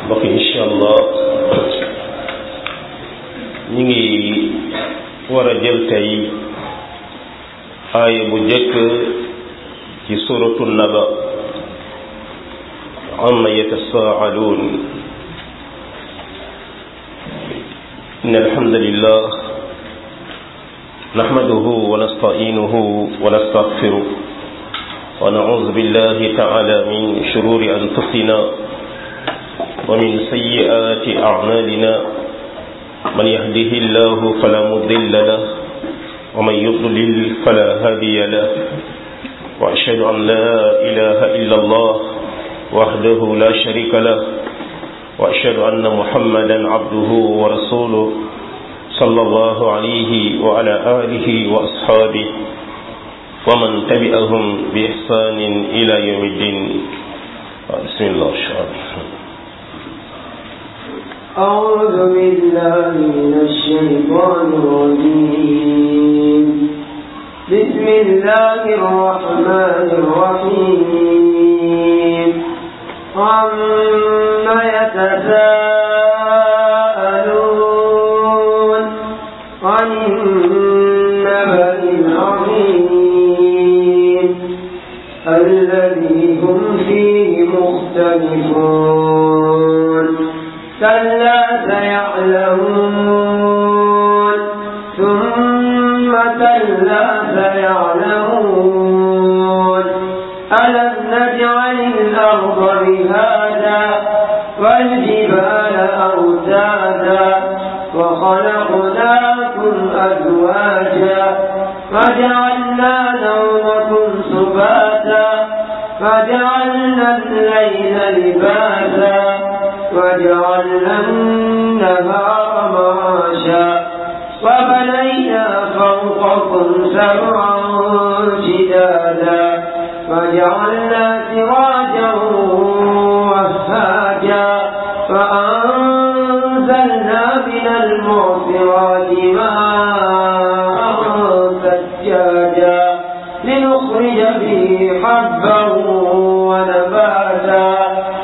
mbokk incha allah ñu ngi war a jël tey aaya bu jëkk ci suratu naba amma yatasaaluun إن الحمد لله نحمده ونستعينه ونستغفره ونعوذ بالله تعالى من شرور أنفسنا ومن سيئات أعمالنا من يهده الله فلا مضل له ومن يضلل فلا هادي له وأشهد أن لا إله إلا الله وحده لا شريك له وأشهد أن محمدا عبده ورسوله صلى الله عليه وعلى آله وأصحابه ومن تبعهم بإحسان إلى يوم الدين بسم الله الرحمن أعوذ بالله من الشيطان الرجيم بسم الله الرحمن الرحيم عما يتساءلون عن النبأ العظيم الذي هم فيه مختلفون كلا سيعلمون ثم كلا سيعلمون ألم نجعل الأرض بهذا والجبال أوتادا وخلقناكم أزواجا وجعلنا نومكم سباتا وجعلنا الليل لباسا وجعلنا النهار معاشا وبنينا فوقكم سبعا شدادا وجعلنا سراجا وهاجا فأنزلنا من المعصرات ماء ثجاجا لنخرج به حبا ونباتا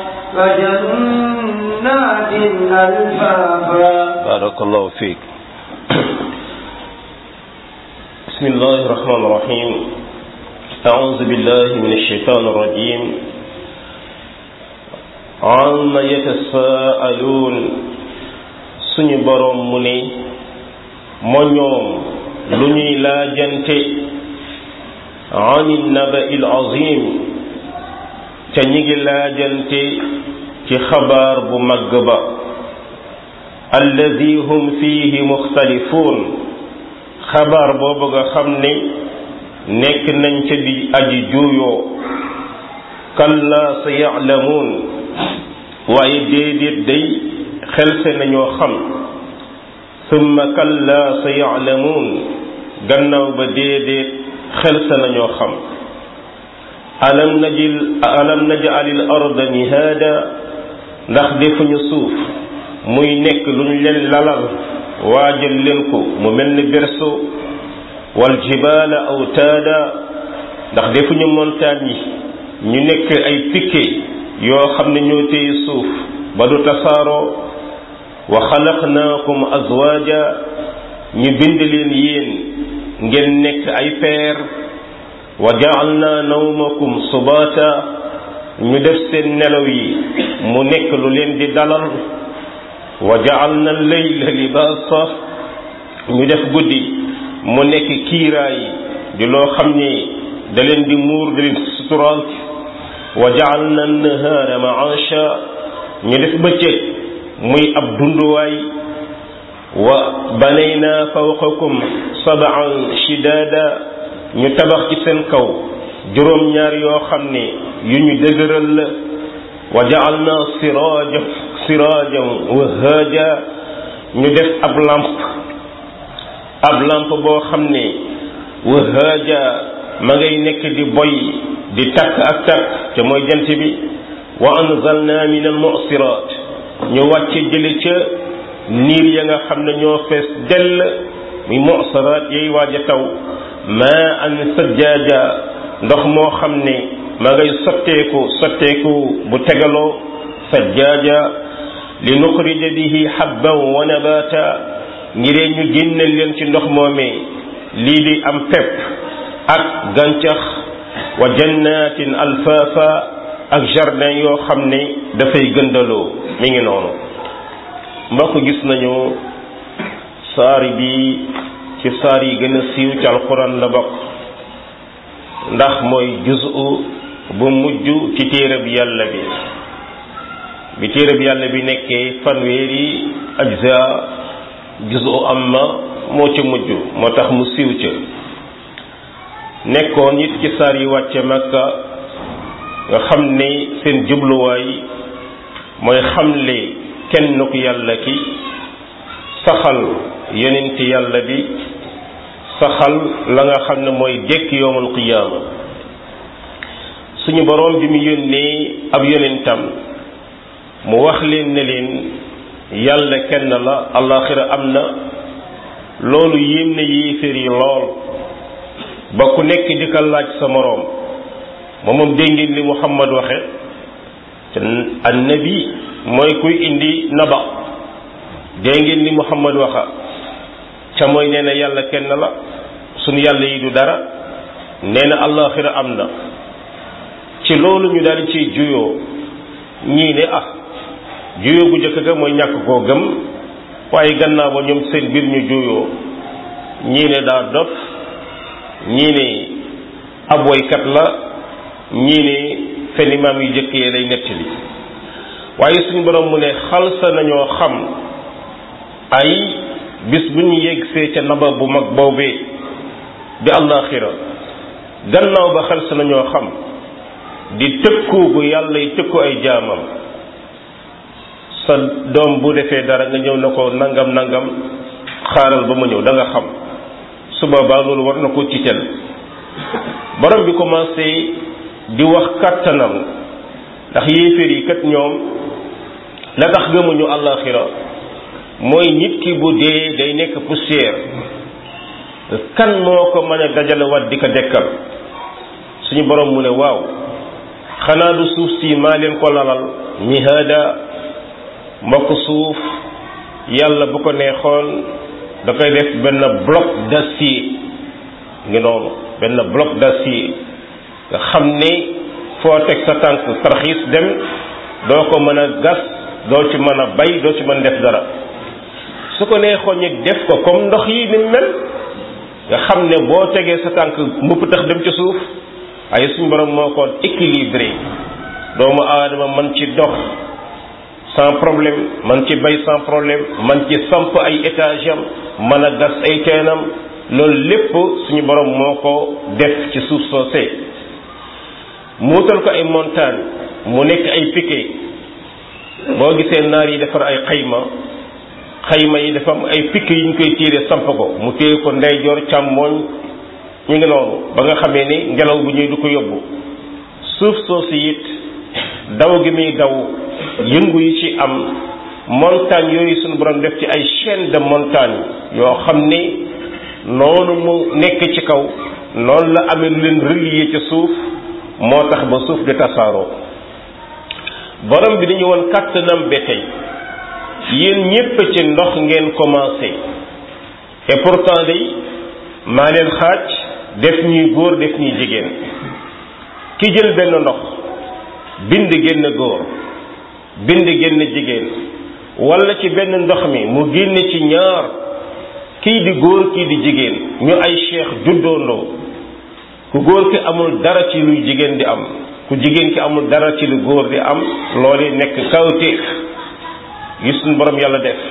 وجنات ألفافا بارك الله فيك بسم الله الرحمن الرحيم أعوذ بالله من الشيطان الرجيم عما يتساءلون suñu boroom mu ne moo ñoom lu ñuy laajante ani naba il azim ca ñi ngi laajante ci xabaar bu màgg ba alladi hum fihi muxtalifuun xabaar boobu nga xam ne nekk nañ ca di aji juuyoo kalla sa ya'lamuun waaye déedéet day xelse nañoo xam summa kalla sa ya'lamuun gannaaw ba déedéet xelse nañoo xam alam najil alam naj'alil arda mihaada ndax defuñu suuf muy nekk lu ñu leen lalal waajal leen ko mu mel ni berceau wal jibaala awtaada ndax defuñu montagne yi ñu nekk ay piquet yoo xam ne ñoo téye suuf ba du tasaaroo wa xalaqnaakum azwaaja ñu bind leen yéen ngeen nekk ay peer wa ja'alna nawmakum subaata ñu def seen nelaw yi mu nekk lu leen di dalal wa ja'alna layla libaasa ñu def guddi mu nekk kiiraay di loo xam ne da leen di muur da leen suturaal wa ja'alna nahaara ma'aasha ñu def bëccëg muy ab dunduwaay wa banayna fawqakum sab'an shidaada ñu tabax ci seen kaw juróom-ñaar yoo xam ne yu ñu dëgëral la wa ja'alna siraaja siraajan wahaaja ñu def ab lamp ab lamp boo xam ne wahaaja ma ngay nekk di boy di takk ak takk te mooy jant bi wa anzalna min al mu'sirat ñu wàcce jële ca niir ya nga xam ne ñoo fees dell muy mu'sirat yay waaj a taw ma an sajjaaja ndox moo xam ne ma ngay sotteeku sotteeku bu tegaloo sajjaaja li nuxrija bihi habban wa nabata ngiree ñu génneel leen ci ndox moomee lii di am pepp ak gàncax wa jannatin alfaafa ak jardin yoo xam ne dafay gëndaloo mi ngi noonu mbokk gis nañu saari bi ci saar yi gën a siiw ci alquran la bokk ndax mooy juzu bu mujj ci téereb yàlla bi bi téereb yàlla bi nekkee fanweeri ajza juzu amma moo ci mujj moo tax mu siiw ca nekkoon it ci saar yi wàcce makka nga xam ne seen jubluwaay mooy xamle kenn ku yàlla ki saxal yonent yàlla bi saxal la nga xam ne mooy dekk yowmal qiyaama suñu boroom bi mu yónnee ab yonentam mu wax leen ne leen yàlla kenn la alaxira am na loolu yéem na yéeféer yi lool ba ku nekk di ko laaj sa moroom moom moom dégg ngeen li Muhammad waxe te annabi mooy kuy indi naba dégg ngeen li Muhammad waxa ca mooy nee na yàlla kenn la suñu yàlla yi du dara nee na allaxira am na ci loolu ñu daal ci juyoo ñii ne ah juyoo gu njëkk ga mooy ñàkk koo gëm waaye gannaaw ba ñoom seen biir ñu juyoo ñii ne daa dof ñii ne ab woykat la ñii ne fen imaam yu jëkk yee lay nettali waaye suñu borom mu ne xalsa nañoo xam ay bis bu ñu yeggsee ca naba bu mag boobee di àllaaxira gannaaw ba xalsa nañoo xam di tëkku bu yàlla yi tëkku ay jaamam sa doom bu defee dara nga ñëw na ko nangam nangam xaaral ba ma ñëw da nga xam su boobaa loolu war na ko tiital borom bi commencé di wax kàttanam ndax yéeféer yi kat ñoom la tax gëmuñu àllaaxira mooy nit ki bu dee day nekk poussière kan moo ko mën a dajale wat di ko dekkal suñu borom mu ne waaw xanaa du suuf si maa leen ko lalal mihaada mbokk suuf yàlla bu ko neexoon da koy def benn bloc d'acier ngi noonu benn bloc d'acier nga xam ne foo teg sa tànk tarxiis dem doo ko mën a gas doo ci mën a bay doo ci mën def dara su ko neexoon ñu def ko comme ndox yi ni mel nga xam ne boo tegee sa tànk mupp tax dem ci suuf ay suñu borom moo ko équilibré doomu aadama man ci dox sans problème man ci bay sans problème man ci samp ay étage am mën a gas ay teenam loolu lépp suñu borom moo ko def ci suuf soosee muutal ko ay montagne mu nekk ay piquet boo gisee naar yi defar ay xayma xayma yi dafa am ay piquet yi ñu koy tiire samp ko mu téye ko ndeyjoor càmmooñ ñu ngi noonu ba nga xamee ni ngelaw bu ñuy du ko yóbbu suuf soosu it daw gi muy daw yëngu yi ci am montagne yooyu suñu borom def ci ay chaîne de montagne yoo xam ni noonu mu nekk ci kaw noonu la amee lu leen relier ci suuf moo tax ba suuf di tasaaroo borom bi dañu woon kàttanam ba tey yéen ñépp ci ndox ngeen commencé et pourtant day maa leen xaaj def ñuy góor def ñuy jigéen ki jël benn ndox bind génn góor bind génn jigéen wala ci benn ndox mi mu génn ci ñaar kii di góor kii di jigéen ñu ay cheikh juddoondoo ku góor ki amul dara ci luy jigéen di am ku jigéen ki amul dara ci lu góor di am loolu nekk kawtéef yi suñu borom yàlla def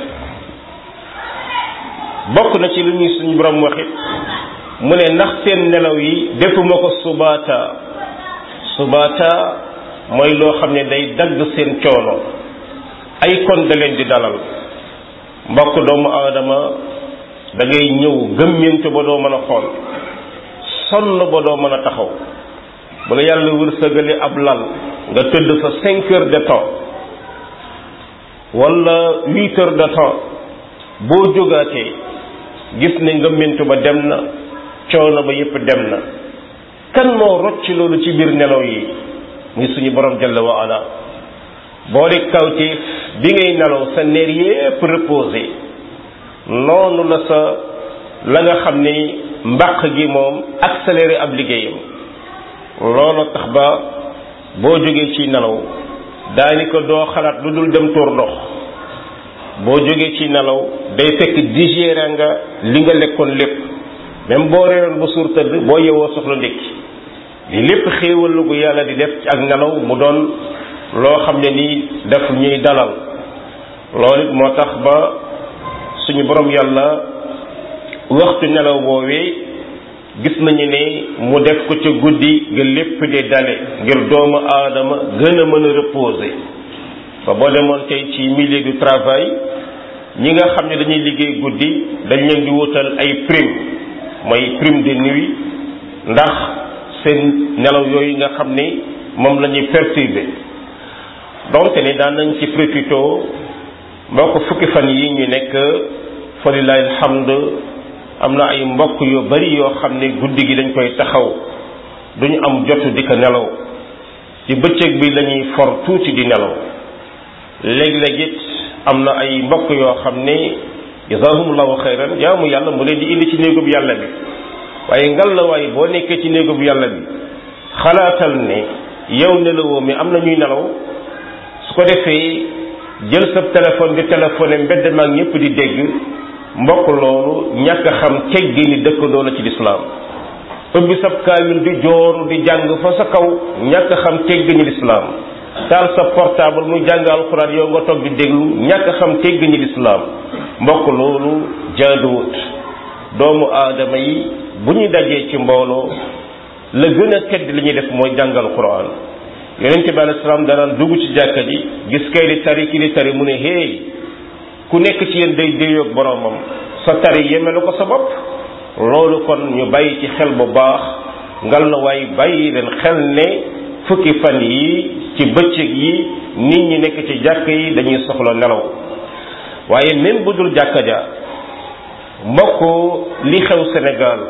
bokk na ci lu ñuy suñu borom waxit mu ne ndax seen nelaw yi defuma ko subaata subaata mooy loo xam ne day dagg seen coono ay kon da leen di dalal mbokk doomu aadama da ngay ñëw gëmmentu ba doo mën a xool sonn ba doo mën a taxaw bu la yàlla wërsëgale ab lal nga tëdd fa cinq heures de temps wala huit heures de temps boo jógaatee gis ne ngëmmentu ba dem na coono ba yépp dem na kan moo rocc loolu ci biir nelaw yi muy suñu borom jalla wa ala boo de kawteef bi ngay nelaw sa neer yépp reposé noonu la sa la nga xam ni mbàq gi moom accéléré ab liggéeyam loolu tax ba boo jógee ci nelaw daanaka doo xalaat lu dul dem tuur ndox boo jógee ci nelaw day fekk digéré nga li nga lekkoon lépp même boo reeroon ba suur tëdd boo yewoo soxla ndékki li lépp xéewal gu yàlla di def ci ak nelaw mu doon loo xam ne nii daf ñuy dalal loolu it moo tax ba suñu borom yàlla waxtu nelaw boowee gis nañu ne mu def ko ca guddi nga lépp di dale ngir doomu aadama gën a mën a reposer ba boo demoon tey ci milieu du travail ñi nga xam ne dañuy liggéey guddi dañ leen di wutal ay prime mooy prime de nuit ndax seen nelaw yooyu nga xam ni moom la ñuy perturber donc ni daan nañ ci profité mbokk fukki fan yi ñu nekk fa lillahi alhamd am na ay mbokk yu bari yoo xam ne guddi gi dañ koy taxaw duñu am jotu di ko nelaw ci bëccëg bi lañuy for tuuti di nelaw léeg-léeg it am na ay mbokk yoo xam ne jazaahumullahu xayran jaamu yàlla mu leen di indi ci néegub yàlla bi waaye ngal la waaye boo nekkee ci néegub yàlla bi xalaatal ne yow nelawoo mi am na ñuy nelaw su ko defee jël sa téléphone di téléphoné mbedd maag ñëpp di dégg mbokk loolu ñàkk a xam teggi ni dëkkandoo la ci lislaam ubbi sab kaamil di jooru di jàng fa sa kaw ñàkk a xam teggi ni lislaam taal sa portable muy jàng alxuraan yow nga toog di déglu ñàkk a xam teggi ni lislaam mbokk loolu jaaduwut doomu aadama yi bu ñu dajee ci mbooloo la gën a tedd li ñuy def mooy jàngal quran yonente bi alayhi salaam danaan dugg ci jàkka ji gis kay di tari ki di tari mu ne hey ku nekk ci yéen day déyoog boromam sa tari yemelu ko sa bopp loolu kon ñu bàyyi ci xel bu baax ngal na waaye bàyyi leen xel ne fukki fan yi ci bëccëg yi nit ñi nekk ci jàkk yi dañuy soxla nelaw waaye même bu dul jàkka ja mbokk li xew Sénégal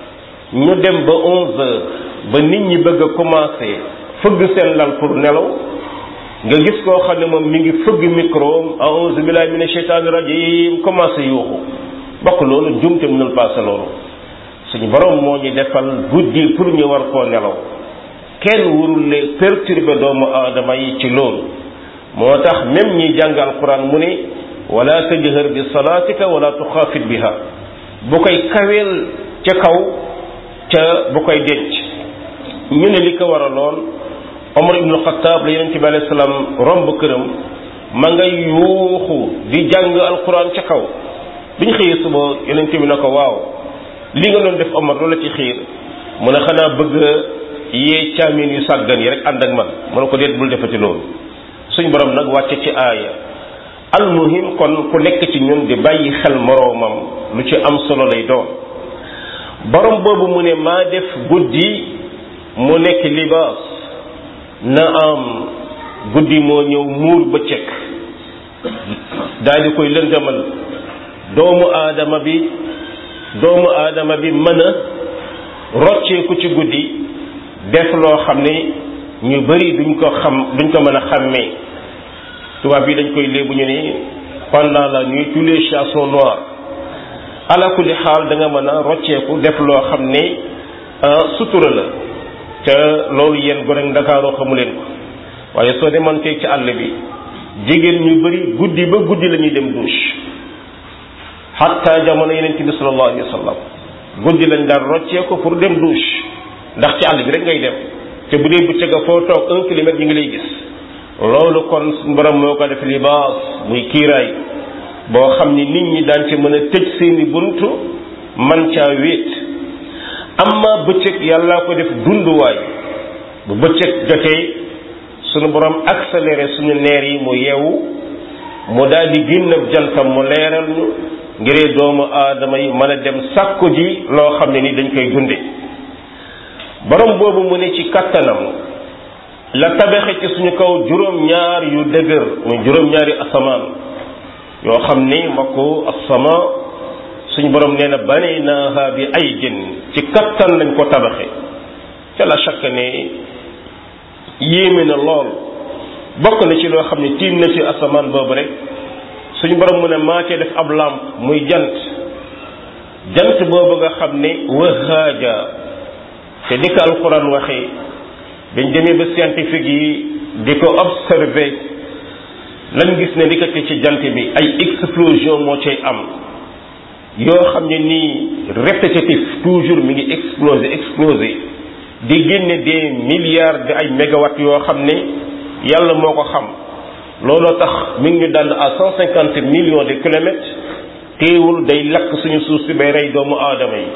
ñu dem ba onze heures ba nit ñi bëgg a commencé fëgg seen lal pour nelaw nga gis koo xam ne moom mi ngi fëgg micro a'uuzu billahi mina shaytaani rajim commencé yuuxu mbokk loolu jumte mënul passé loolu suñu borom moo ñu defal guddi pour ñu war koo nelaw kenn warul le perturber doomu aadama yi ci loolu moo tax même ñi jàngal quran mu ne wala tajhar bi salaatika wala tuxaafit biha bu koy kaweel ca kaw ca bu koy denc ñu ne li ko war a lool Omar ibnu Xataab la yonente bi alayhi salaam romb këram ma nga yuuxu di jàng alquran ca kaw bi ñu xëyee suba yonente bi na ko waaw li nga doon def Omar loola ci xiir mu ne xanaa bëgg yee caamin yu sàggan yi rek ànd ak man mu ne ko déet bul defati loolu suñ borom nag wàcce ci aaya almuhim kon ku nekk ci ñun di bàyyi xel moroomam lu ci am solo lay doon borom boobu mu ne maa def guddi mu nekk libaas na am guddi moo ñëw muur bëccëg daal di koy lëndëmal doomu aadama bi doomu aadama bi mën a rocceeku ci guddi def loo xam ne ñu bari duñ ko xam duñ ko mën a xàmmee tubaab bi dañ koy léebu ñu ni pendant la nuit tous les chats sont noirs ala kulli xaal da nga mën a rocceeku def loo xam ne sutura la te loolu yéen gone ndakaaroo xamu leen ko waaye soo demoon tey ci àll bi jigéen ñu bari guddi ba guddi la ñuy dem douche xatta jamono yeneen bi sallallahu alayhi wa sallam guddi lañ daan rocceeku pour dem douche ndax ci àll bi rek ngay dem te bu dee bëccëg foo toog un kilomètre ñu ngi lay gis loolu kon suñu borom moo ko def libaas muy kiiraay boo xam ni nit ñi daan ci mën a tëj seeni buntu man caa wéet amma bëccëg yàllaa ko def dunduwaay bu bëccëg jotee sunu borom accéléré suñu neer yi mu yeewu mu daal di génn ab jantam mu leeral ñu ngiree doomu aadama yi mën a dem sàkku ji loo xam ne ni dañ koy dunde borom boobu mu ne ci kattanam la tabaxe ci suñu kaw juróom-ñaar yu dëgër muy juróom-ñaari asamaan yoo xam ni mbokku asama suñu borom nee na banaynaha bi aydin ci kattan lañ ko tabaxe ca la chaque ne yéeme na lool bokk na ci loo xam ne tiim na ci asamaan boobu rek suñu borom mu ne maa cee def ab lamp muy jant jant boobu nga xam ne wahaaja te ni ko alquran waxee dañ demee ba scientifique yi di ko observer lañ gis ne ndikate ci jant bi ay explosion moo cay am yoo xam ne nii répétitif toujours mi ngi exploser exploser di génne des milliards de ay mégawatts yoo xam ne yàlla moo ko xam looloo tax mi ngi ñu dànd à cent cinquante millions de kilomètres teewul day lakk suñu suuf si bay rey doomu aadama yi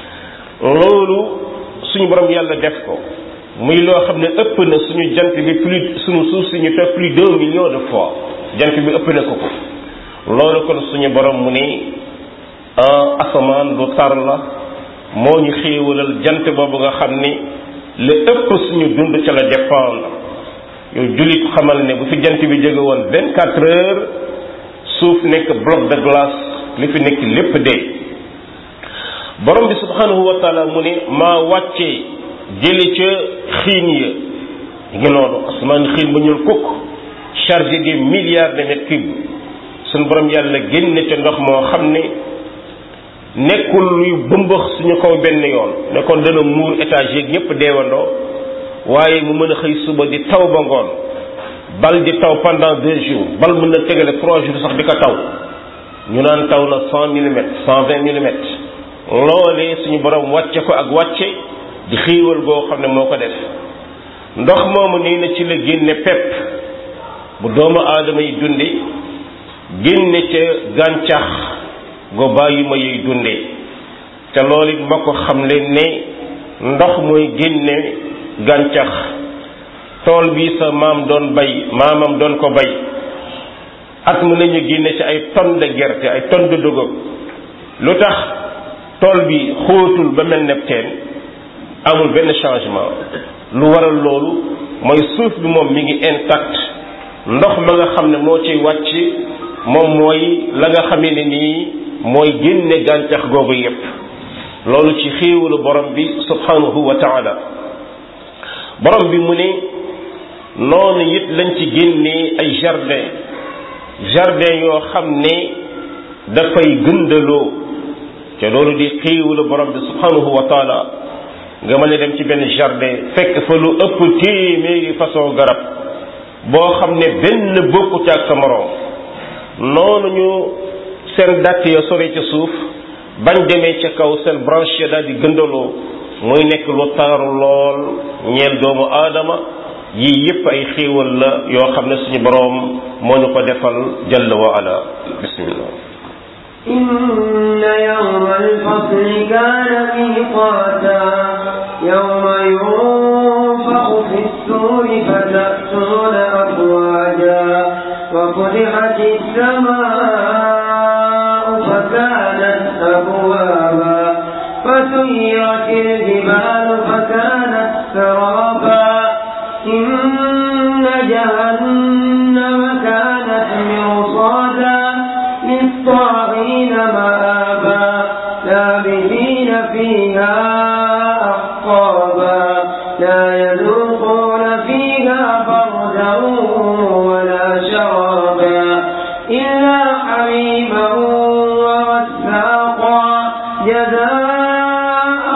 loolu suñu borom yàlla def ko muy loo xam ne ëpp na suñu jant bi plus suñu suuf si ñu te plus d'un million de fois jant bi ëpp na ko ko loolu kon suñu borom mu ne asamaan lu tar la moo ñu xéewalal jant boobu nga xam ni la ëpp suñu dund ca la dépendre yow jullit xamal ne bu fi jant bi jóge woon vingt quatre heures suuf nekk bloc de glace li fi nekk lépp dee borom bi subhanahu wa taala mu ne maa wàccee jële ca xiin ya ngi noonu asamaan xiin ba ñuul kukk chargé des milliards de mètres cubes suñu borom yàlla génne ca ndox moo xam ne nekkul luy bëmbax suñu kaw benn yoon ne kon dana muur étage yeeg ñëpp deewandoo waaye mu mën a xëy suba di taw ba ngoon bal di taw pendant deux jours bal mën na tegale trois jours sax di ko taw ñu naan taw na cent millimètres cent vingt millimètres loolee suñu borom wàcce ko ak wàcce di xiiwal goo xam ne moo ko def ndox moomu nii na ci la génne pepp bu doomu aadama yi dunde génne ca gàncax go bàyyi ma yuy dunde te loolu it mbokk xam leen ne ndox mooy génne gàncax tool bi sa maam doon bay maamam doon ko bay at mu nañu génne ci ay tonnes de gerte ay tonnes de dugub lu tax tool bi xóotul ba mel ne teen amul benn changement lu waral loolu mooy suuf bi moom mi ngi intact ndox ma nga xam ne moo ciy wàcc moom mooy la nga xamee ne nii mooy génne gàncax googu yépp loolu ci xéewalu borom bi subhanahu wa taala borom bi mu ne noonu it lañ ci génnee ay jardin jardin yoo xam ne dafay gëndaloo te loolu di xéewalu borom bi subhanahu wa taala nga mën a dem ci benn jardin fekk fa lu ëpp téeméeri façon garab boo xam ne benn bokkut ak sa moroom noonu ñu seen datt ya sore ca suuf bañ demee ca kaw seen branche ya daal di gëndaloo muy nekk lu taaru lool ñeel doomu aadama yii yépp ay xéewal la yoo xam ne suñu boroom moo ñu ko defal jalla wa ala bismillah إن يوم الفصل كان ميقاتا يوم ينفخ في السور فتأتون أفواجا وفتحت السماء فكانت أبوابا فسيرت الجبال فكانت سرابا إن جهنم كانت مرصادا للطاغين مآبا لابثين فيها أحقابا لا يذوقون فيها بردا ولا شرابا إلا حميما وغساقا جزاء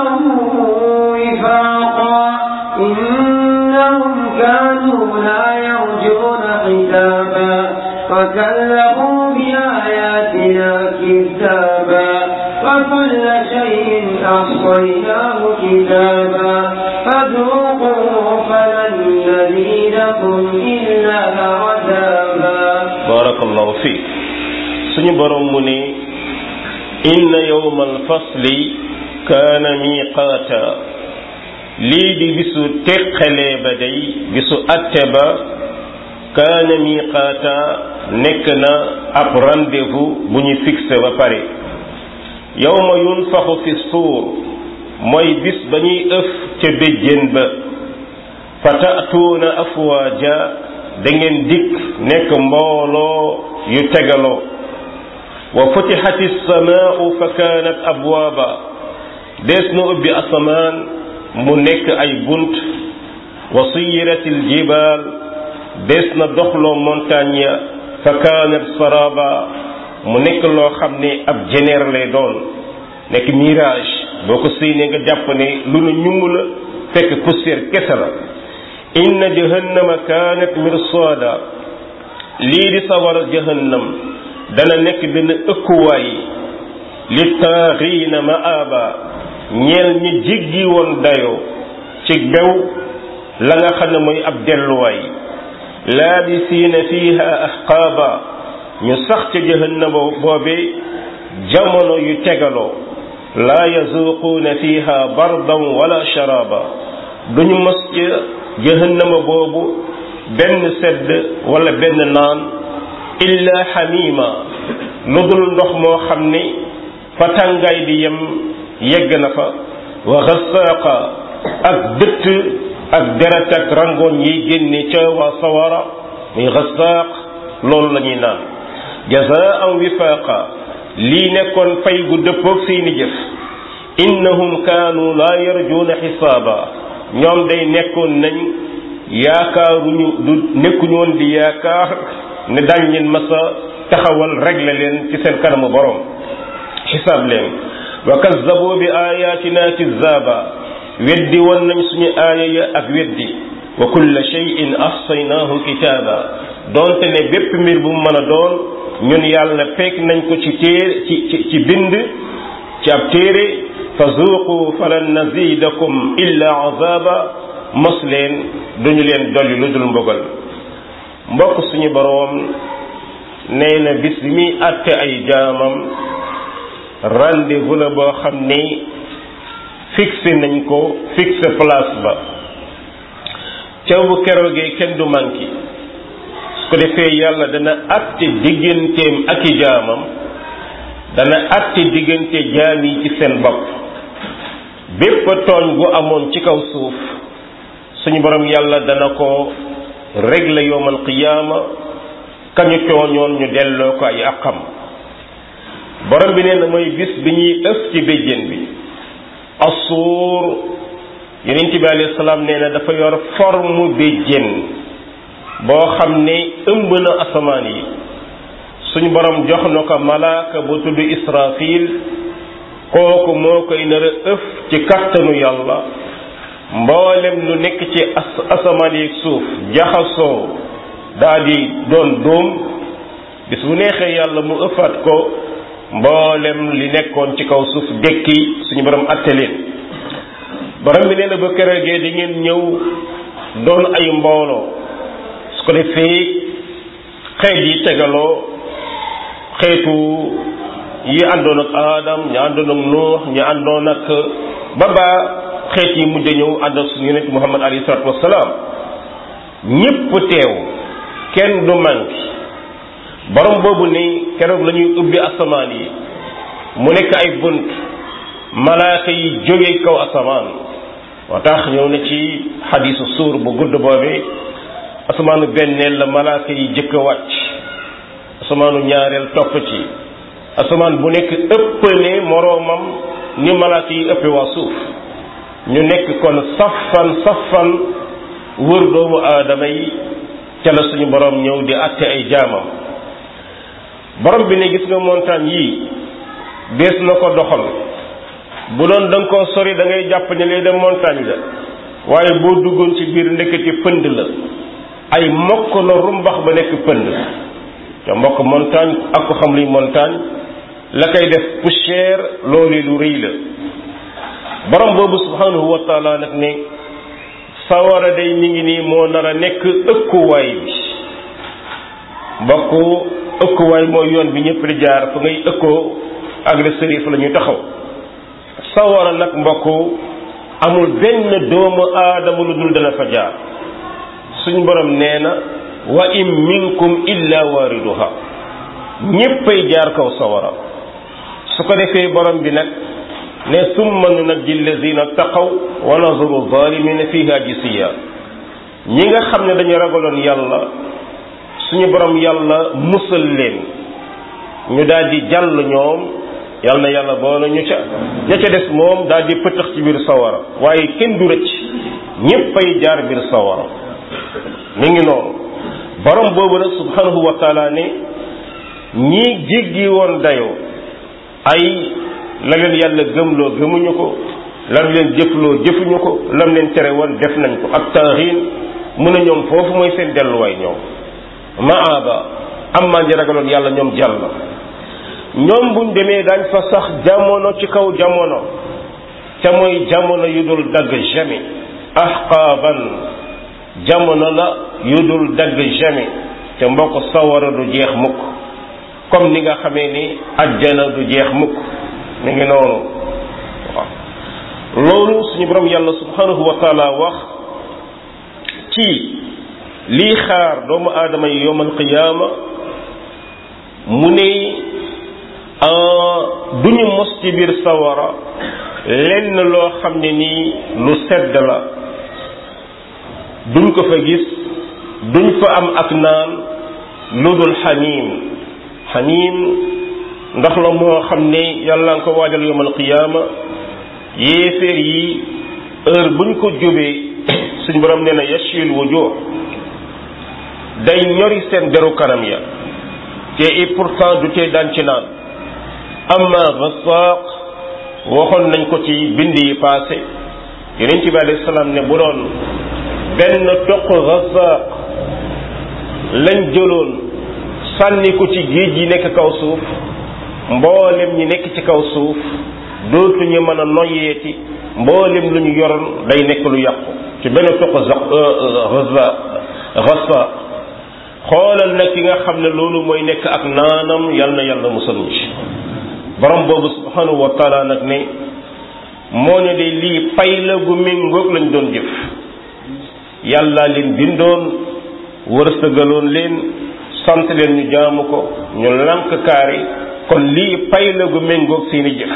وفاقا إنهم كانوا لا يرجون حسابا وكذبوا بآياتنا كتابا وكل شيء أحصيناه كتابا فذوقوا فلن نزيدكم إلا عذابا barakallahu fiik suñu borom mu ne inna yawma alfasli kaana miqaata lii di bisu teqalee ba day bisu atte ba kaana miqaata nekk na ab rendez-vous bu ñu fixé ba pare yawma yunfaxu fi suur mooy bis ba ñuy ëf ca béjjén ba fa taatuuna afwaaja da ngeen dikk nekk mbooloo yu tegaloo wa futixati samaau fa kaanat abwaaba dees na ubbi asamaan mu nekk ay bunt wa siyirat aljibaal des na doxloo montagne ya fa kaanat saraba mu nekk loo xam ne ab jeneer lay doon nekk mirage boo ko séenee nga jàpp ne lu nu ñumb la fekk poussière kese la inna jahannama kaanat mirsada lii di sawara jahannam dana nekk benn ëkkuwaay li taaxiina maaba ñeel ñi jiggi woon dayoo ci bew la nga xam ne mooy ab delluwaay laabisiina fiiha ahqaaba ñu sax ca jahannama boobe jamono yu tegaloo laa yazuquuna fiiha bardan wala sharaaba duñu mos ca jahannama boobu benn sedd wala benn naan illa xamima lu dul ndox moo xam ni fa tàngaay di yem yegg na fa wa xasaaqa ak dëtt ak deret ak rangoon yi génne ca waa sawara muy xasaaq loolu la ñuy naan jazaan wifaaqa lii nekkoon fay gu dëppoog seeni jëf innahum kaanu laa yarjuuna xisaaba ñoom day nekkoon nañ yaakaaruñu du nekkuñu woon di yaakaar ne dañ leen masa taxawal régler leen ci seen kanamu borom xisaab leen wa kazzabu bi ayatina kizzaaba weddi woon nañ suñu aaya ya ak weddi wa kulla shay'in ahsaynaahu kitaaba doonte ne bépp mbir bu mu mën a doon ñun yàlla fekk nañ ko ci téere ci ci ci bind ci ab téere fa zuuqu falan nazidakum illa azaba mos leen duñu leen dolli lu dul mbugal mbokk suñu boroom nee na bis bi muy àtte ay jaamam rendez-vous la boo xam ni fixé nañ ko fixé place ba caw bu keroogee kenn du manqué su ko defee yàlla dana àtte digganteem ak i jaamam dana àtte diggante jaam yi ci seen bopp bépp tooñ bu amoon ci kaw suuf suñu borom yàlla dana ko régler yowmal qiyaama kañu tooñoon ñu delloo ko ay àqam borom bi nee na mooy bis bi ñuy ëf ci béjjén bi asuur yonent bi alayhi salaam nee na dafa yor forme béjjén boo xam ne ëmb na asamaan yi suñu borom jox na ko malaaka bu tudd israfil kooku moo koy nar a ëf ci kattanu yàlla mboolem lu nekk ci as asamaan yi suuf jaxasoo daa di doon dóom bis bu neexee yàlla mu ëffaat ko mboolem li nekkoon ci kaw suuf dekki suñu borom atte leen borom bi nee na ba keroogee di ngeen ñëw doon ay mbooloo su ko defee xeet yi tegaloo xeetu yi àndoon ak Adam ñu àndoon ak Nuux ñu àndoon ak ba baa xeet yi mujj ñëw ànd ak suñu yonent Muhammad alayhi salaatu wassalaam ñépp teew kenn du manqué borom boobu ni keroog la ñuy ubbi asamaan yi mu nekk ay bunt malaaka yi jóge kaw asamaan moo tax ñëw na ci xadiisu suur bu gudd boobee asamaanu benneel la malaaka yi jëkk a wàcc asamaanu ñaareel topp ci asamaan bu nekk ëppale moroomam ni malaaka yi ëppe waa suuf ñu nekk kon safan safan wër doomu aadama yi ca la suñu borom ñëw di àtte ay jaamam borom bi ne gis nga montagne yii dees na ko doxal bu doon da nga koo sori da ngay jàpp ne lay dem montagne la waaye boo duggoon ci biir ndekete pënd la ay mokk la rumbax ba nekk pënd te mbokk montagne ak ko xam luy montagne la koy def poussière loolu lu rëy la borom boobu subhanahu wa taala nag ne sawara day mi ngi nii moo nar a nekk ëkkuwaay bi mbokk ëkkuwaay mooy yoon bi ñëpp di jaar fa ngay ëkkoo agresseur yi fa la ñuy taxaw sawara nag mbokk amul benn doomu aadama lu dul dana fa jaar suñ borom nee na wa in minkum illa wariduha ñéppay jaar kaw sawara su ko defee borom bi nag ne summa nunajji allazina taqaw wa nazuru zalimina fiha jisiya ñi nga xam ne dañu ragaloon yàlla suñu borom yàlla musal leen ñu daal di jàll ñoom yàlla na yàlla boole ñu ca ña ca des moom daal di pëtax ci biir sawara waaye kenn du rëcc ñéppay jaar biir sawara mi ngi noonu borom boobu nag subhanahu wa taala ne ñii jéggi woon dayoo ay la leen yàlla gëmloo gëmuñu ko lam leen jëfloo jëfuñu ko lam leen tere woon def nañ ko ak taaxiin mu ne ñoom foofu mooy seen delluwaay ñoom maaba am maa ngi ragaloon yàlla ñoom jàll ñoom buñ demee daañ fa sax jamono ci kaw jamono te mooy jamono yu dul dagg jamais ahqaaban jamono la yu dul dagg jamais te mbokk sawara du jeex mukk comme ni nga xamee ni ajjana du jeex mukk mi ngi noonu waaw loolu suñu borom yàlla subhanahu wa taala wax ci lii xaar doomu aadama yi yowmal qiyaama mu ne duñu mos ci biir sawara lenn loo xam ne nii lu sedd la duñ ko fa gis duñ fa am ak naan lu dul xaniim xaniim ndax la moo xam ne yàlla nga ko waajal yowmal qiyaama yéeféer yi heure buñ ko jubee suñ borom nee na yashil wujuh day ñori seen deru kanam ya te et pourtant du tee daan ci naan amma gasaq waxoon nañ ko ci bind yi passé yonent bi alayhi salaam ne bu doon benn toq gasaq lañ jëloon sànni ko ci géej yi nekk kaw suuf mboolem ñi nekk ci kaw suuf dootuñu mën a noyyeeti mboolem lu ñu yoroon day nekk lu yàqu ci benn toq gasaq gasaq xoolal nag ki nga xam ne loolu mooy nekk ak naanam yal na yàlla musal ñu ci borom boobu subhanahu wa taala nag ne moo ne de lii pay la gu méngoog lañ doon jëf yàlla leen bindoon wërsëgaloon leen sant leen ñu jaamu ko ñu lank kaari kon lii pay la gu méngoog seeni jëf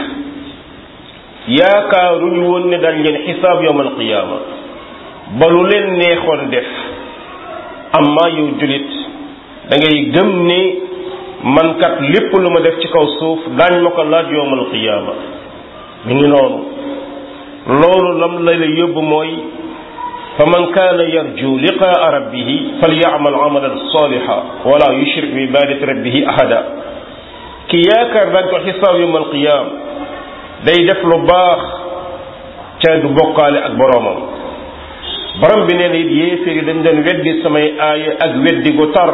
yaakaaruñu woon ne dañ leen xisaab yawmal qiyaama ba lu leen neexoon def amma yow julit da ngay gëm ne man kat lépp lu ma def ci kaw suuf daañ ma ko laaj yowmal qiyaama mi ngi noonu loolu lam la la yóbbu mooy fa man kaana yarju liqaa rabbihi falyamal amalan saliha wala yushrik bi ibadati rabbihi ahada ki yaakaar dañ ko xisaab yowmal qiyaam day def lu baax ca du bokkaale ak boroomam borom bi nee na it yéeféer yi dañ doon weddi samay aaya ak weddi gu tar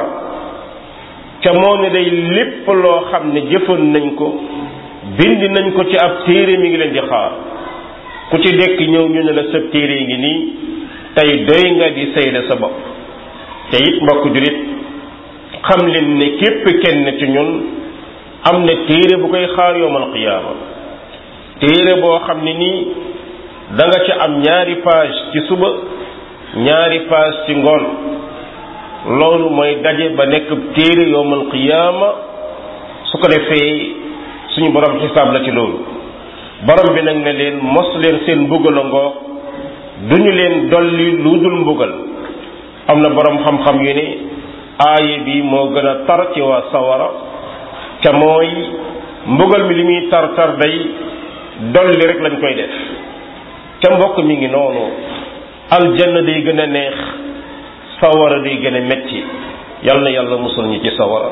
ca moo ne day lépp loo xam ne jëfoon nañ ko bind nañ ko ci ab téere mi ngi leen di xaar ku ci dekk ñëw ñu ne la sab téere ngi nii tey doy nga di sayda sa bopp te it mbokk julit xam leen ne képp kenn ci ñun am na téere bu koy xaar yowmal qiyaama téere boo xam ne nii da nga ci am ñaari page ci suba ñaari page ci ngoon loolu mooy daje ba nekk téere yowmal qiyaama su ko defee suñu borom xisaab la ci loolu borom bi nag ne leen mos leen seen mbugal a ngoog duñu leen dolli lu dul mbugal am na borom xam-xam yu ne aaye bi moo gën a tar ci waa sawara ca mooy mbugal mi li muy tar tar day dolli rek lañ koy def ca mbokk mi ngi noonu aljanna day gën a neex sawara day gën a metti yal na yàlla musul ñi ci sawara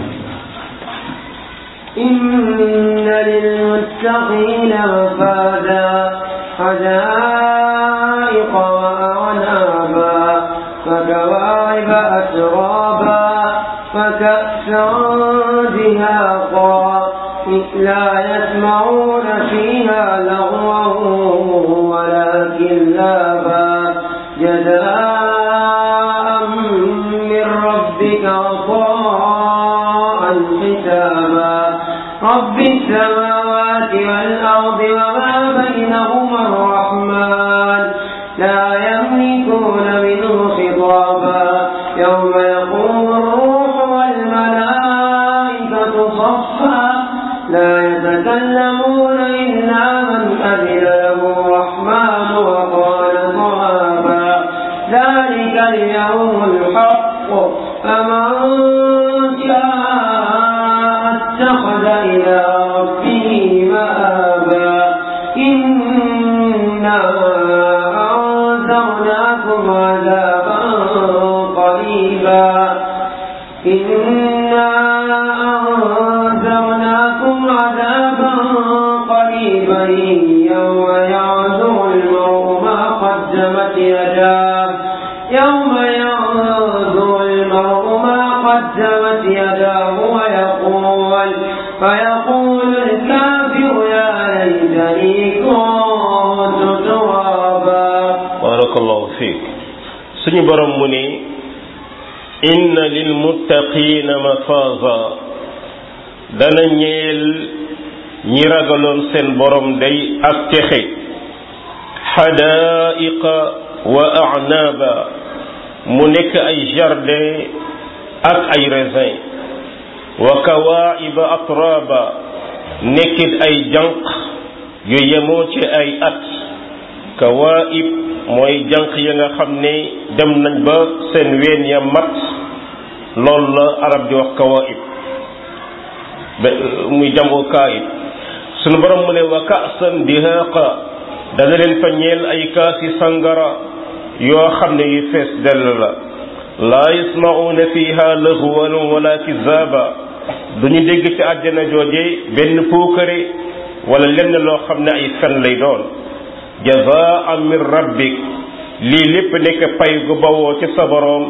إن للمتقين مفازا حدائق وأعنابا فكواعب أترابا فكأسا دهاقا لا يسمعون فيها لغوا ولا كلابا جزاء من ربك عطاء حسابا رب السماوات والأرض وما بينهما الرحمن لا يملكون منه خطابا يوم يقوم الروح والملائكة صفا لا يتكلمون إلا من أذن له الرحمن وقال صوابا ذلك اليوم الحق فمن شاء اتخذ إلى ربه مآبا إنا أنذرناكم عذابا قريبا تبت يداه ويقول فيقول الكافر يا ليتني كنت ترابا barakallahu fiik suñu borom mu ne inna lil muttaqina mafaza dana ñeel ñi ragaloon seen borom day ak texe xadaaiqa wa a'naba mu nekk ay jardin ak ay raisin wa kawaiba atraba nekkit ay jànq yu yemoo ci ay at kawaib mooy jànq ya nga xam ne dem nañ ba seen ween ya mat loolu la arab di wax kawaib ba muy jamoo kaayib sunu borom mu ne wa kaasan dihaqa dana leen fa ñeel ay kaasi sangara yoo xam ne yu fees dell la laa yasma'una fiha laghwan wala kizaba duñu dégg ci àjjana jooje benn puukare wala lenn loo xam ne ay fen lay doon jazaan min rabbik lii lépp nekk pay gu bawoo ci sa boroom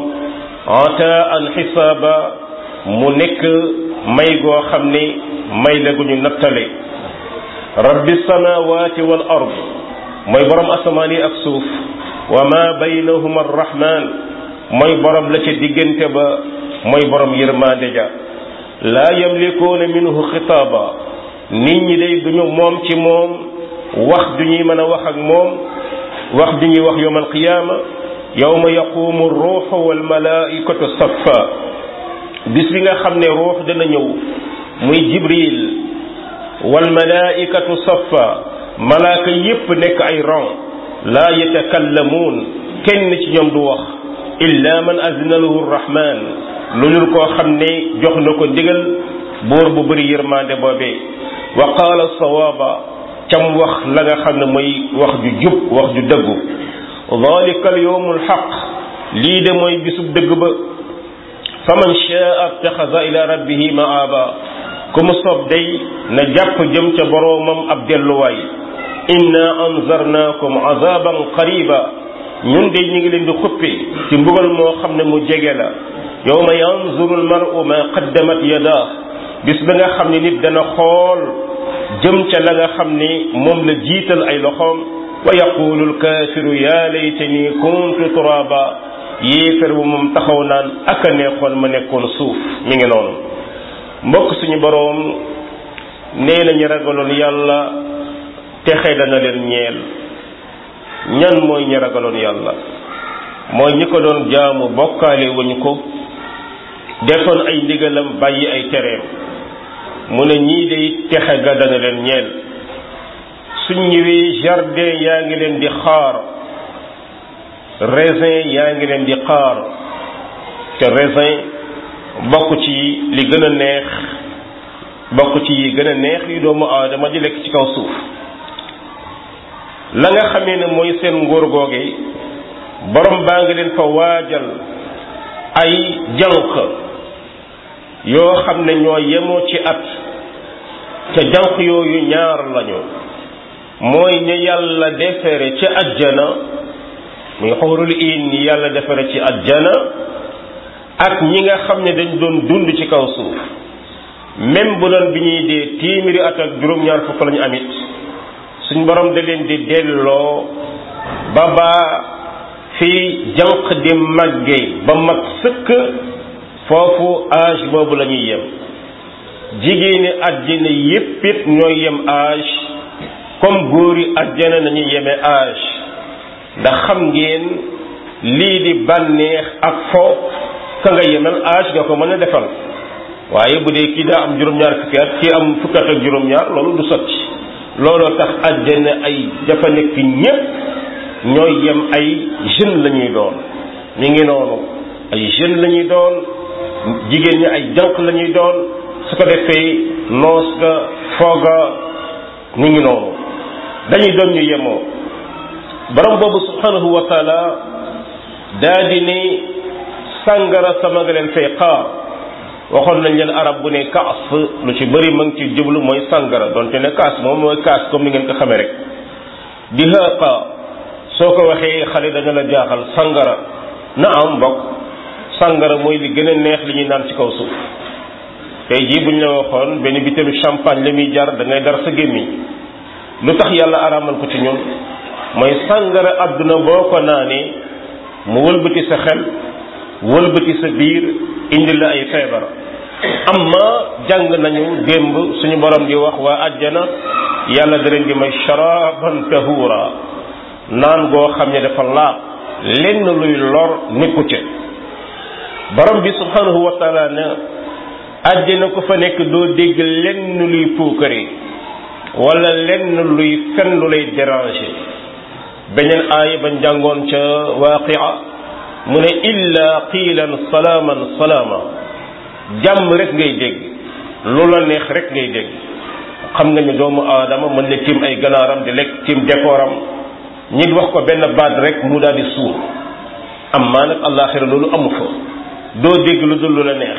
ataan xisaaba mu nekk may goo xam ne may la gu ñu nattale rabbi samawati wal ard mooy borom asamaan yi ak suuf wa ma baynahuma arrahman mooy borom la ca diggante ba mooy borom yërmande ja laa yamlikuuna minhu xitaaba nit ñi day duñu moom ci moom wax du ñuy mën a wax ak moom wax du ñuy wax yowm alqiyaama yowma yaqumu ruuxu walmalaikatu saffa bis bi nga xam ne ruux dana ñëw muy jibril walmalaikatu saffa malaaka yépp nekk ay rang laa yatakallamuun kenn ci ñoom du wax illa man azina lahu rrahman lu dul koo xam ne jox na ko ndigal buur bu bëri yërmande boobee wa qaala sawaaba cam wax la nga xam ne mooy wax ju jub wax ju dëggu dalika al yawmu alxaq lii de mooy bisub dëgg ba faman shaa taxasa ila rabbihi maaba ku mu soob day na jàpp jëm ca boroomam ab delluwaay inna anzarnaakum azaban qariba ñun de ñu ngi leen di xuppi ci mbugal moo xam ne mu jege la yawma yanzuru almaru ma qaddamat yadaa bis ba nga xam ne nit dana xool jëm ca la nga xam ni moom la jiital ay loxoom wa yaqulu alkaafiru ya laytani kuntu turaba yéefar bu moom taxaw naan ak a neexoon ma nekkoon suuf mi ngi noonu mbokk suñu boroom nee nañu ragaloon yàlla texe dana leen ñeel ñan mooy ñi ragaloon yàlla mooy ñi ko doon jaamu bokkaale wuñ ko defoon ay ndigalam bàyyi ay tereem mu ne ñii day texe ga dana leen ñeel suñ ñëwee jardin yaa ngi leen di xaar raisin yaa ngi leen di xaar te raisin bokk ci li gën a neex bokk ci yi gën a neex yi doomu aadama di lekk ci kaw suuf la nga xamee ne mooy seen nguur googe borom baa ngi leen fa waajal ay jànq yoo xam ne ñoo yemoo ci at te jànq yooyu ñaar lañu mooy ñu yàlla defere ci ajjana muy xóorul in yi yàlla defere ci ajjana ak ñi nga xam ne dañ doon dund ci kaw suuf même bu doon bi ñuy dee téeméeri at ak juróom-ñaar fukk lañu amit suñ borom da leen di delloo ba baa fi jànq di màgge ba mat sëkk foofu âge boobu la ñuy yem jigéeni àjjana yépp it ñooy yem âge comme góori àjjana nañuy yeme âge ndax xam ngeen lii di bànneex ak fo ka nga yemal âge nga ko mën a defal waaye bu dee kii daa am juróom-ñaar fukki at kii am fukki at ak juróom-ñaar loolu du sotti looloo tax àjjana ay dafa nekk ñépp ñooy yem ay jeune la ñuy doon mi ngi noonu ay jeune la ñuy doon jigéen ñi ay jànq la ñuy doon su ko defee noos ga fooga mi ngi noonu dañuy doon ñu yemoo borom boobu subhanahu wa taala daa di ne sàngara sama nga leen fay xaar waxoon nañ leen arab bu ne kaas lu ci bëri ma ngi ci jublu mooy sàngara donte ne kaas moom mooy kaas comme ni ngeen ko xamee rek di xaaqa soo ko waxee xale dana la jaaxal sàngara na am mbokk sàngara mooy li gën a neex li ñuy naan ci kaw suuf tey jii buñ la waxoon benn bitéelu champagne la muy jar da ngay dar sa gémmiñ lu tax yàlla araamal ko ci ñun mooy sàngara àdduna boo ko naanee mu wëlbati sa xel wëlbati sa biir indi la ay feebar amma jàng nañu démb suñu borom di wax waa àjjana yàlla da leen di may sharaban tahura naan goo xam ne dafa laab lenn luy lor nekku ca borom bi subhanahu wa taala ne àjjana ko fa nekk doo dégg lenn luy puukare wala lenn luy fen lu lay déranger beneen aaya bañ jàngoon ca waaqia mu ne illa qiilan salaaman salaama jàmm rek ngay dégg lu la neex rek ngay dégg xam nga ni doomu aadama mën na tiim ay ganaaram di lekk tiim dekooram ñi wax ko benn baat rek mu daal di suur am maa nag àllaaxira loolu amu fa doo dégg lu dul lu la neex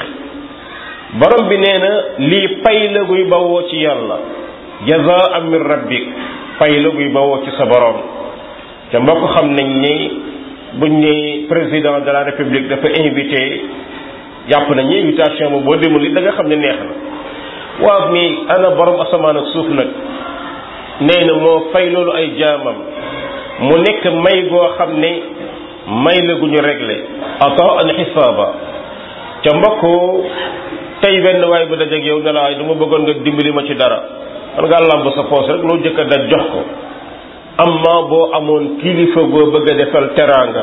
borom bi nee na lii pay la guy bawoo ci yàlla jazaa min rabbik pay la guy bawoo ci sa borom te mbokk xam nañ ni buñ ne président de la république dafa invité jàpp nañ ni invitation ba boo demul li da nga xam ne neex na waaw mi ana borom asamaan ak suuf nag nee na moo fay loolu ay jaamam mu nekk may goo xam ne may la gu ñu réglé ata an xisaaba ca mbokk tey benn waay bu dajeeg yow ne la du ma bëggoon nga dimbali ma ci dara man ngaa làmb sa poos rek loo jëkk a daj jox ko amma boo amoon kilifa goo bëgg a defal teraanga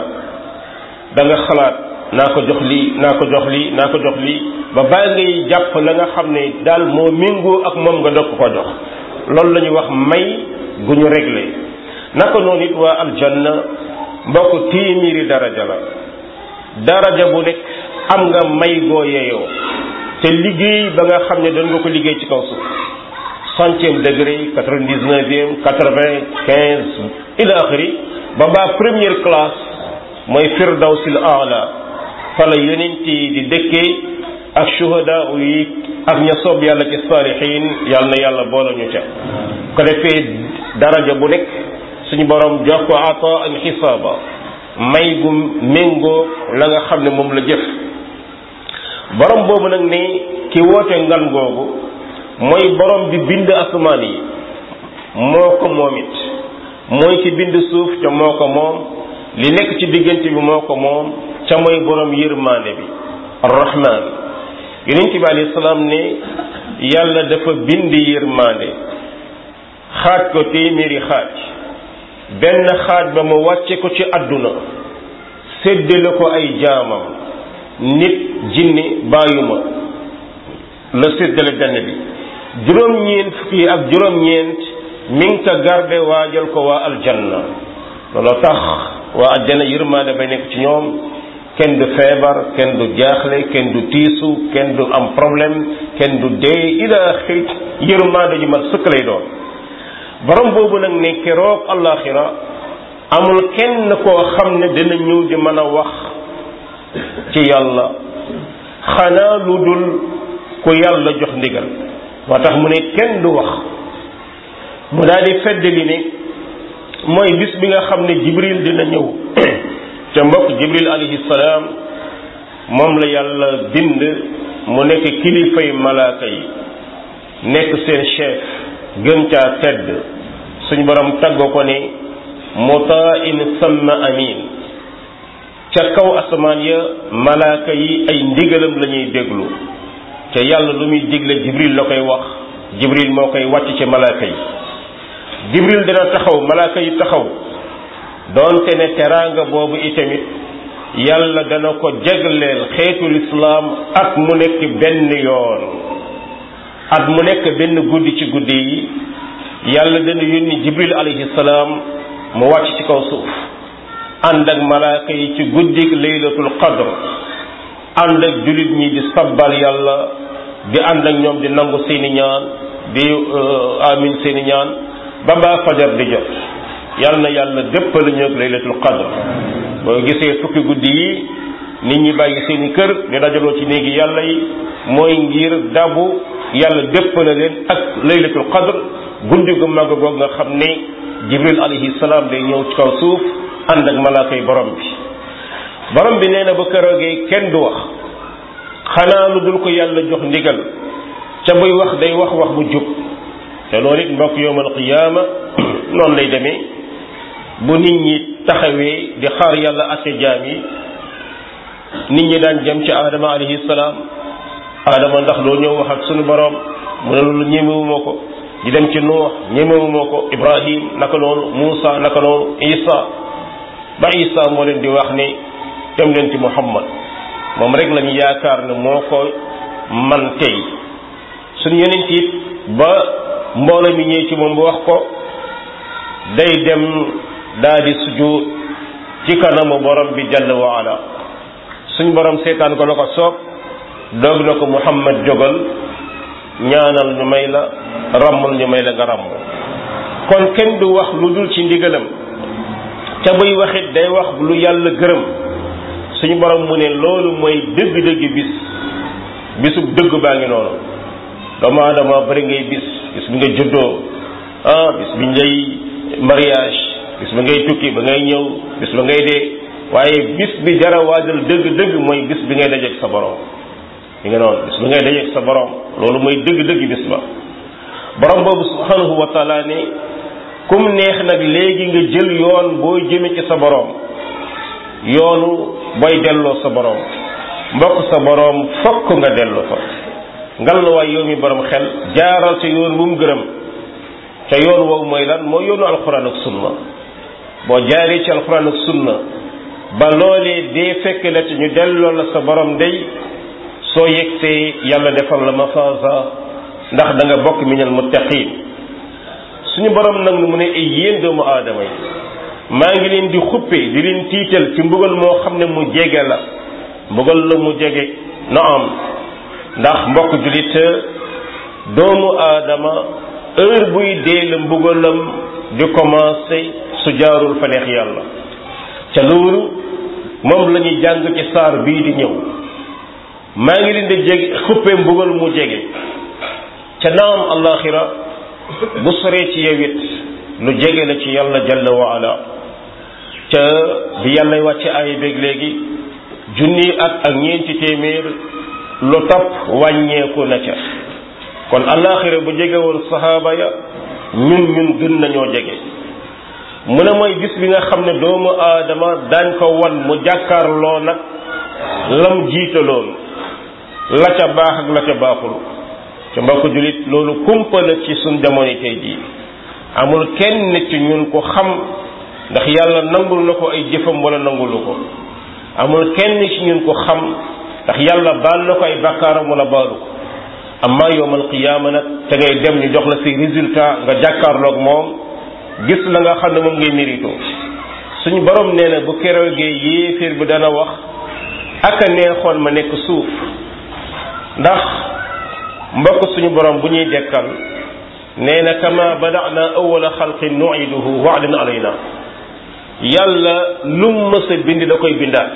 da nga xalaat naa ko jox lii naa ko jox lii naa ko jox lii ba bàyyi ngay jàpp la nga xam ne daal moo méngoo ak moom nga dog ko jox loolu la ñuy wax may gu ñu réglé naka noonu it waa aljanna mbokk téeméeri daraja la daraja bu nekk am nga may goo yeyoo te liggéey ba nga xam ne doon nga ko liggéey ci kaw suuf centième degré quatre-vingt-dix-neuvième quatre-vingt quinze ila axiri ba baa première classe mooy firdawsil aala fa la yonent yi di dëkkee ak shuhada yi ak ña soob yàlla ci saalihin yàlla na yàlla boole ñu ca ko defee daraja bu nekk suñu borom jox ko ata an xisaaba may gu méngoo la nga xam ne moom la jëf borom boobu nag ni ki woote ngan googu mooy borom bi bind asamaan yi moo ko moom it mooy ki bind suuf ca moo ko moom li nekk ci diggante bi moo ko moom ca mooy borom yërmaande bi arrahman yonent bi alayhi salaam ne yàlla dafa bind yërmaande xaaj ko téeméeri xaaj benn xaaj ba mu wàcce ko ci àdduna séddale ko ay jaamam nit jinni bàyyuma la séddale benn bi juróom-ñeent fukki ak juróom-ñeent mi ngi ko garde waajal ko waa aljanna looloo tax waa aljanna yërmaande bay nekk ci ñoom kenn du feebar kenn du jaaxle kenn du tiisu kenn du am problème kenn du dee ila xit yërmaande ju mat sëkk lay doon borom boobu nag ne keroog àllaaxira amul kenn koo xam ne dina ñëw di mën a wax ci yàlla xanaa lu dul ku yàlla jox ndigal moo tax mu ne kenn du wax mu daal di feddali ne mooy bis bi nga xam ne jibril dina ñëw ca mbokk jibril alayhi salaam moom la yàlla bind mu nekk kilifay malaaka yi nekk seen chef gën caa tedd suñ borom taggo ko ne mutain samma amin ca kaw asamaan ya malaaka yi ay ndigalam la ñuy déglu te yàlla lu muy digle jibril la koy wax jibril moo koy wàcc ci malaaka yi jibril dina taxaw malaaka yi taxaw doonte ne teraanga boobu itamit yàlla dana ko jagleel xeetul islaam at mu nekk benn yoon at mu nekk benn guddi ci guddi yi yàlla dana yónni jibril alayhi salaam mu wàcc ci kaw suuf ànd ak malaaka yi ci guddik laylatul qadr ànd ak jullit ñi di sabbal yàlla di ànd ak ñoom di nangu seeni ñaan di amin seeni ñaan ba baa fajar di jot yàlla na yàlla déppal ñu ak laylatul qadr boo gisee fukki guddi yi nit ñi bàyyi seeni kër di dajaloo ci néegi yàlla yi mooy ngir dabu yàlla déppale leen ak laylatul qadr guddi gu mag goog nga xam ne jibril alayhi salaam day ñëw ci kaw suuf ànd ak malaaka yi borom bi borom bi nee na ba keroogee kenn du wax xanaa lu dul ko yàlla jox ndigal ca buy wax day wax wax bu jub te loolu it mbokk yowmal qiyaama noonu lay demee bu nit ñi taxawee di xaar yàlla atte jaam yi nit ñi daan jëm ci aadama alayhi salaam aadama ndax loo ñëw wax ak sunu borom mu ne loolu ñemewuma ko di dem ci nuux ñemewuma ko ibrahim naka noonu muusa naka noonu isa ba isa moo leen di wax ni dem leen ci muhammad moom rek lañu yaakaar ne moo ko man tey suñu yonent it ba mbooloo mi ñëw ci moom bu wax ko day dem daal di sujud ci kanamu borom bi jalla wa ala suñ borom seetaan ko la ko soob doog na ko muhammad jógal ñaanal ñu may la ràmmul ñu may la nga ràmm kon kenn du wax lu dul ci ndigalam ca buy waxit day wax lu yàlla gërëm suñu borom mu ne loolu mooy dëgg-dëgg bis bisub dëgg baa ngi noonu doomu aadama bari ngay bis bis bi nga juddoo ah bis bi ngay mariage bis ba ngay tukki ba ngay ñëw bis ba ngay dee waaye bis bi jara waajal dëgg-dëgg mooy bis bi ngay dajeek sa borom li nga noonu bis bi ngay dajeek sa borom loolu mooy dëgg-dëgg bis ba borom boobu subhanahu wa taala ne kum neex nag léegi nga jël yoon boo jëme ci sa borom yoonu booy delloo sa borom mbokk sa borom fokk nga delloo fa ngal la waay yow mi borom xel jaaral ca yoon bu mu gërëm ca yoon woowu mooy lan mooy yoonu alxuraan ak sunna boo jaaree ci alxuraan ak sunna ba loolee dee fekk la ci ñu delloo la sa borom day soo yegsee yàlla defal la mafaasa ndax da nga bokk minal muttaqin suñu borom nag mu ne ay yéen doomu aadama yi maa ngi leen di xuppe di leen tiital ci mbugal moo xam ne mu jege la mbugal la mu jege na am ndax mbokk julit doomu aadama heure buy dee la mbugalam di commencé su jaarul fa neex yàlla ca loolu moom la ñuy jàng ci saar bii di ñëw maa ngi leen di jege xuppe mbugal mu jege ca naam allaxira bu soree ci yow it lu jege la ci yàlla jalla wa ala ca bi yàllay wàcce aaya beeg léegi junni at ak ñeenti téeméer lu topp wàññeeku na ca kon alaxira bu jege woon saxaaba ya ñun ñun gën nañoo jege mu ne mooy bis bi nga xam ne doomu aadama daañ ko wan mu jàkkaarloo nag lam jiitaloon la ca baax ak la ca baaxul ca mbokk julit loolu kumpa la ci suñ jamono tey jii amul kenn ci ñun ko xam ndax yàlla nangul na ko ay jëfam wala nangulu ko amul kenn ci ñun ko xam ndax yàlla baal na ko ay bakkaaram wala baalu ko amma yowmal qiyaama nag te ngay dem ñu jox la say résultat nga jàkkaarloog moom gis la nga xam ne moom ngay mérito suñu borom nee na bu keroogee yéeféer bi dana wax aka neexoon ma nekk suuf ndax mbokk suñu borom bu ñuy dekkal nee na kama badana awala xalqin nuiduhu wa'dan alayna yàlla lum mës a bind da koy bindaat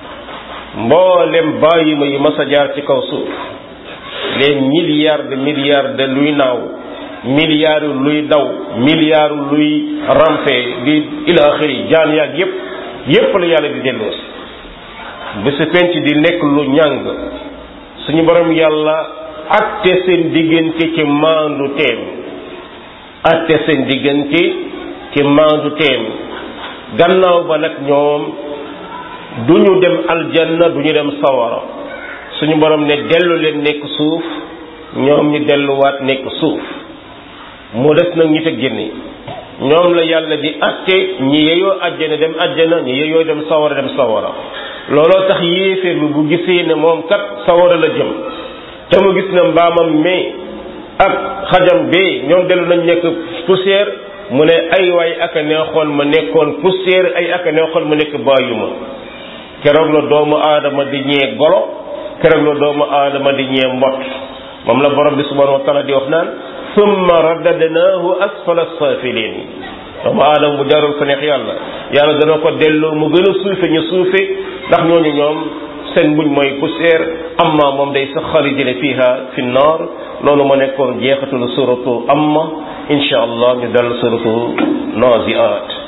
mboolem bàyyi ma yi mës a jaar ci kaw suuf les milliards de milliards de luy naaw milliards luy daw milliards luy rampe di ila axiri jaan yaag yépp yépp la yàlla di delloosi bésu penc di nekk lu ñàng suñu borom yàlla atte seen diggante ci maandu teem atte seen diggante ci maandu teem gannaaw ba nag ñoom du ñu dem aljanna du ñu dem sawara suñu borom ne dellu leen nekk suuf ñoom ñu delluwaat nekk suuf mu des nag ñi te génne ñoom la yàlla di atte ñi yeyoo ajjana dem ajjana ñi yeyoo dem sawara dem sawara looloo tax yéeféer bi bu gisee ne moom kat sawara la jëm te mu gis na mbaamam mais ak xajam bee ñoom dellu nañ nekk poussière mu ne ay waay aka neexoon ma nekkoon poussière ay aka neexoon ma nekk bàyyuma keroog la doomu aadama di ñee golo keroog la doomu aadama di ñee mbott moom la borom bi subhanahu wa taala di wax naan summa raddadnaahu asfala safilin doomu aadama bu jarul fa neex yàlla yàlla dana ko delloo mu gën a suufe ñu suufe ndax ñooñu ñoom seen buñ mooy poussière amma moom day sax xaalidina fiha fi nnar loolu ma nekkoon jeexatul suratu amma insha allah ñu dal suratu naziat